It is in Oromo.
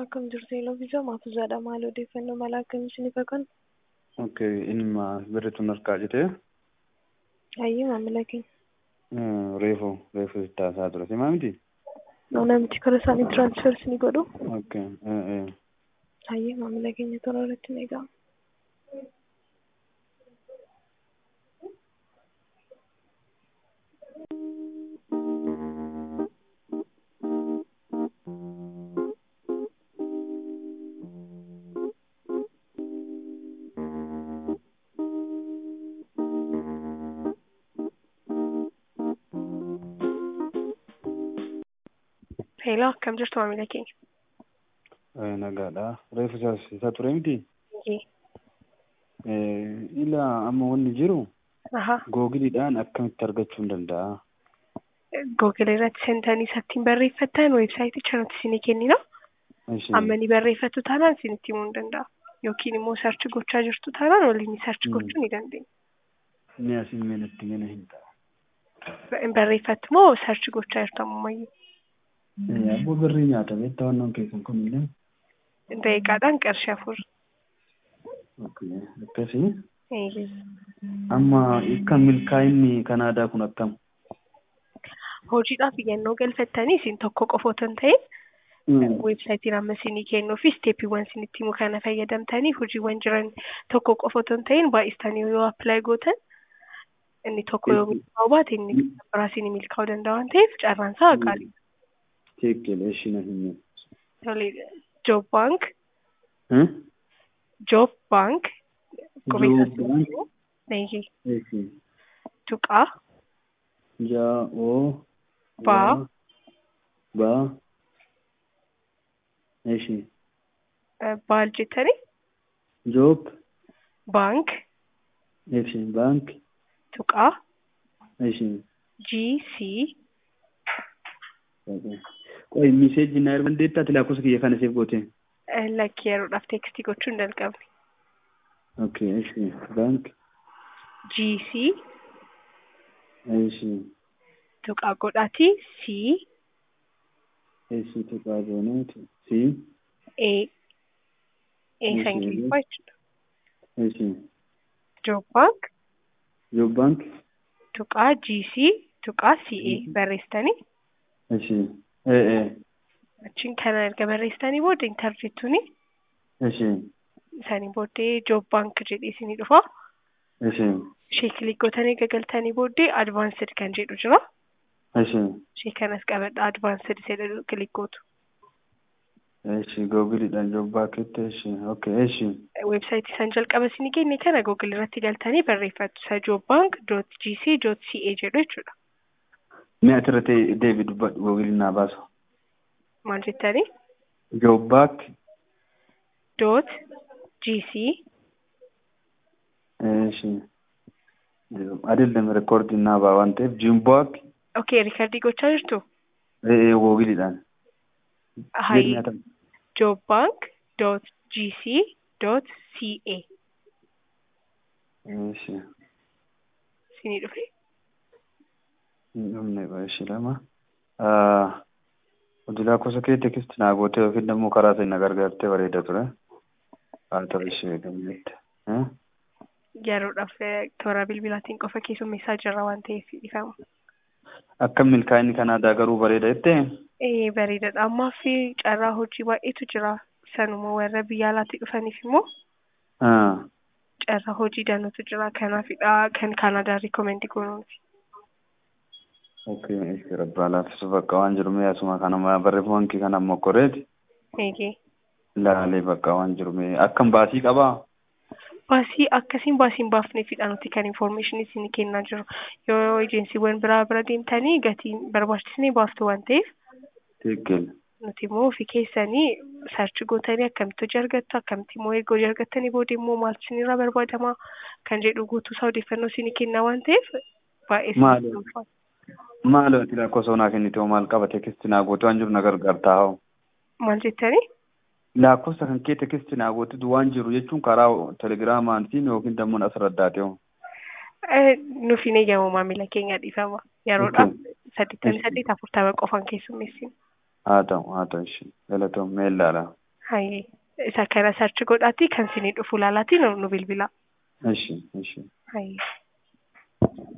Akkam jirtu Eloviisaa Maafuzzaadha. Maal odeeffannoo mala akkamii isiniif kennu? Okay, ilma birritu harkaa jite Hayyee maamila keenya. reefu reefu ittaasaa ture simaa miti? Namichi karaa isaanii tiraansfer isinii godhu. Okay, eh, eh. Hayyee maamila keenya tola irratti ni eegama. Heeloo akkam jirtu maamila keenya? Eh, nagaadha reefu isaas isa ture miti? Hayyee. Eh, ila amma wanni jiru Ahaa. googiliidhaan akkamitti argachuu hin danda'a? Googil irratti seentanii isattiin barreeffattan weebsaayitii irratti isinii kennina. Ishee, Amma ni barreeffattu taanaan isinitti himuu ni danda'a. Yookiin immoo sarchi gochaa jirtu taanaan waliin sarchi Mm. gochuu ni dandeenya. Ni asin meenatti gana hin ta'a. Barreeffattu moo sarchi gochaa jirtu ammayyu? Eh, abboo birrii nyaata beektaa wannoon keessan kun illee. Daqiiqaadhaan qarshii afur. Okay, akkasii. Eeyyee. Amma kan milkaa'inni Kanaadaa kun akkam? Hojiidhaaf iyyannoo galfattanii isin tokko qofa otoo hin ta'in Mm. weebsaayitiin amma isinii kennuu fi isteeppiiwwan isinitti himu kana fayyadamtanii hojiiwwan jiran tokko qofa otoo hin ta'in baay'istanii yoo appilaayi gootan inni tokko yoo milkaa'uu baate inni biraa isinii milkaa'uu danda'a waan ta'eef carraan isaa qaalii. Teekkele ishina hin Tole Joob Baank Hmm? Joob Baank Joob Baank. Eeyyee. Eeshi. Tuqaa Ja o Ba. ba Eeshi. eh, baal jettanii Joob Baank Eeshi. Baank Tuqaa Eeshi. GC Qoy miseeji na erga dandeettaa lakkoofsa kiyya kana seef goote. eh, lakkii yeroodhaaf teekstii gochuu hin jalqabne. Okay, eeshi. Baank GC Eeshi. tuqaa godhaatii C Eeshi tuqaa gooneeti. Si A A Eeshi. Ingiliffaa jechuudha. Eeshi. Joob Baank Joob baank tuqaa GC tuqaa CA barreessitanii Eeshi. Ee ee. achiin kana erga barreessitanii booda intarjeettuuni Eeshi. isaanii booddee Joob Baank jedhee isinii dhufa. Eeshi. Ishee kilik gootanii gagaltanii booddee advaansed kan jedhu jira. Eeshi. Ishee kanas qabadha advaansed jedhu kilik gootu. Eeshi googiliidhaan joob baankitti eeshi. Okay, eeshi. Weebsaayitii isaan jalqaba isinii kenne kana Google irratti galtanii barreeffattu. Isa Joob Baank dot GC dot CA jedhu jechuudha. Mee asirratti deebii dubbadhu googiliin naa baasu. Maal jettanii? Joob baank dot GC eeshi. Adeemsa reekoordiin naa baa waan ta'eef jiim baank Okay, riikardii gochaa jirtu? ee googiliidhaan. Hayi Nyaata. Joob Baank dot GC dot CA Eeshi. isinii dhufe? Hin dhumne eeshi lama. Hojii lakkoofsa kee tekisti naa gootee yookiin immoo karaa sana na gargaartee bareeda ture. Haa ta'u ishee gammette. Yeroodhaaf eh, toora bilbilaatiin qofa keessummeessaa jirra waan ta'eef dhiifama. Akka milkaa'inni Kanaadaa garuu bareeda jettee? Ee bareedaadha. Ammaaf carraa hojii baay'eetu jira. Sanuma warra biyya alaatti dhufaniif immoo Ah. carraa hojii danuutu jira. Kanaafidha kan Kaanaadaa rikomendi goonuufi. Okay, eeshi rabbaa laaffisu bakka waan jiru mee asuma kanuma barreeffaman kee kana ammoo qoreeti. Eegee. Laalee bakka waan jiru mee akkam baasii qabaa? Baasii akkasiin baasiin baafneefidha nuti kan information isinii kennaa jiru. Yoo ejensiiwwan biraa bira deemtanii gatiin barbaachisnee baaftu waan ta'eef Teekkel. nuti immoo ofii keessanii sarchi gootanii akkamitti hojii argattu akkamitti immoo erga hojii argattanii booda immoo maaltu isinirraa barbaadama kan jedhu guutuusaa odeeffannoo isinii kennaa waan ta'eef baay'ee Maali? isinii ulfaata. Maal ati lakkoofsa onaa kennite hoo maal qaba tekisti naa goote waan jiru na gargaartaa hoo? Maal jettanii? Lakkoofsa kan kee tekisti naa gootitu waan jiru jechuun karaa telegiraamaan siin yookiin dammoo as raddaate hoo? Eh, Nuuf hin eeyyamu maamila keenya dhiifama. Yeroodhaaf saddeettamii saddeet afurtama qofaan keessummeessina. Haa ta'u haa ta'u ishee galatoom meellaadha. Hayyee isa kana sarchi godhaatii kan isinii dhufu ilaalaatii nu nu bilbilaa. Ishi ishi. Hayyee.